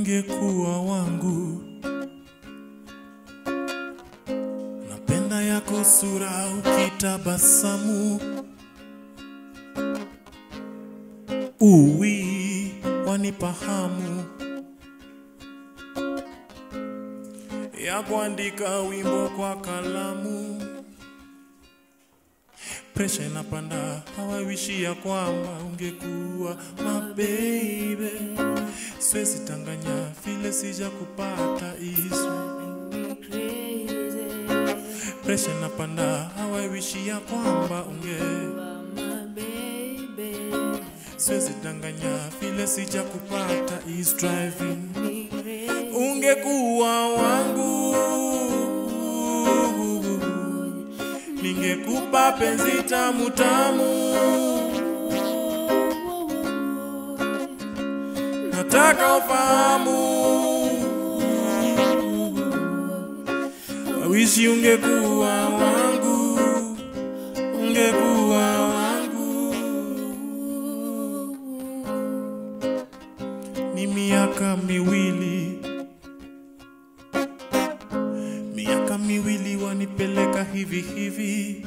ungekuwa wangu. Napenda yako sura ukitabasamu, uwi wanipahamu ya kuandika wimbo kwa kalamu. Presha inapanda, hawawishi ya kwamba ungekuwa mabeibe. Siwezi tanganya vile sija kupata Israel. Presha inapanda, hawawishi ya kwamba unge Siwezi danganya vile sija kupata is driving ungekuwa wangu ningekupa penzi tamu tamu nataka ufahamu wawishi ungekuwa wangu ungekuwa wangu ni miaka miwili miaka miwili wanipeleka hivi hivi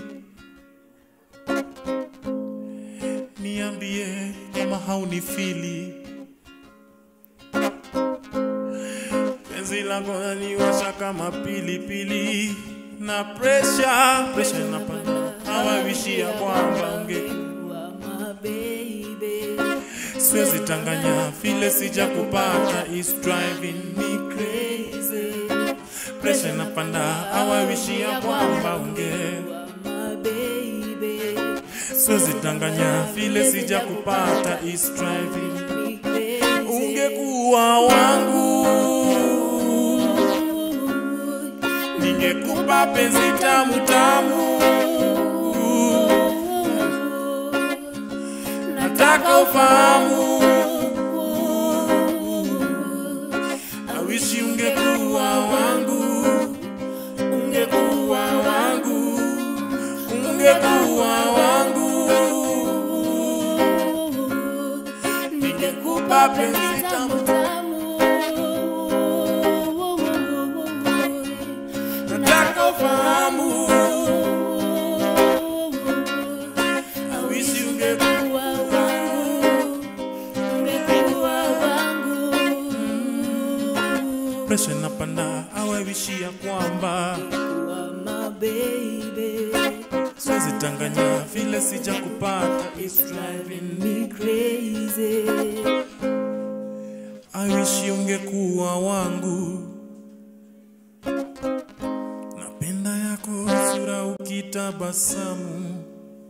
niambie kama haunifili penzi lako naniwasha kama pilipili na presha presha inapanda hawawishia kwamba unge siwezi tanganya vile sija kupata is driving me crazy presha inapanda hawawishia kwamba unge siwezi tanganya vile sija kupata is driving ungekuwa wangu ningekupa penzi tamu tamu nataka ufahamu awishi ungekuwa wangu ungekuwa wangu ungekuwa wangu ningekupa penzi tamu nataka ufahamu awishi ungekuwa presha inapanda awawishia kwamba siwezi tanganya vile sija kupata is driving me I wish ungekuwa wangu napenda yako sura ukitabasamu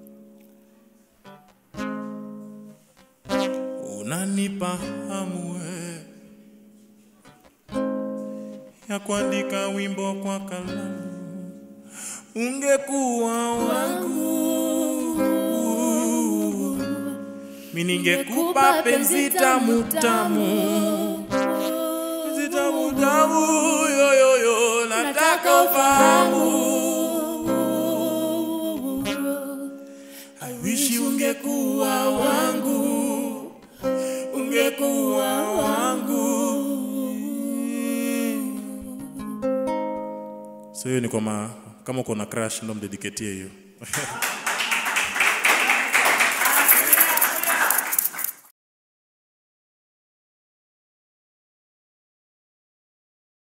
unanipa hamu we ya kuandika wimbo kwa kalamu ungekuwa wangu mi ningekupa penzi tamu tamu penzi tamu tamu yoyoyo nataka ufahamu I wish ungekuwa wangu ungekuwa wangu so hiyo ni kwa ma, kama uko na crush ndo mdediketie hiyo